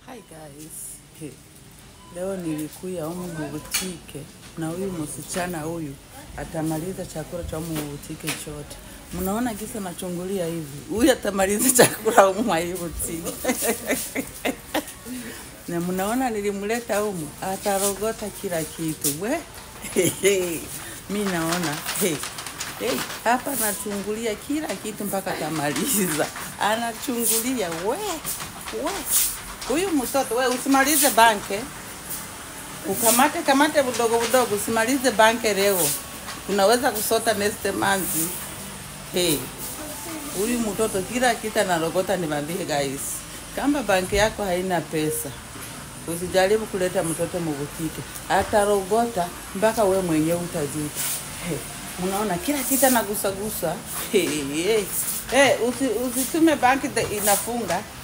Hi guys. Hey. Leo nilikuya humu mubutike na huyu msichana huyu atamaliza chakula cha humu mubutike chote. Mnaona kisa nachungulia hivi, huyu atamaliza chakula humu mwa hii butike na mnaona nilimleta humu, atarogota kila kitu we mi naona hey. Hey, hapa anachungulia kila kitu mpaka tamaliza, anachungulia we we. Huyu mtoto we, usimalize banke, ukamate kamate budogo budogo, usimalize banke leo, tunaweza kusota next month. Hey, huyu mtoto kila kitu analogota. Niwaambie guys, kama banki yako haina pesa usijaribu kuleta mtoto mubutike, atarogota mpaka we mwenyewe utajuta. Hey, unaona kila kitu anagusagusa. Hey, hey. Hey, usi, usitume banki the- inafunga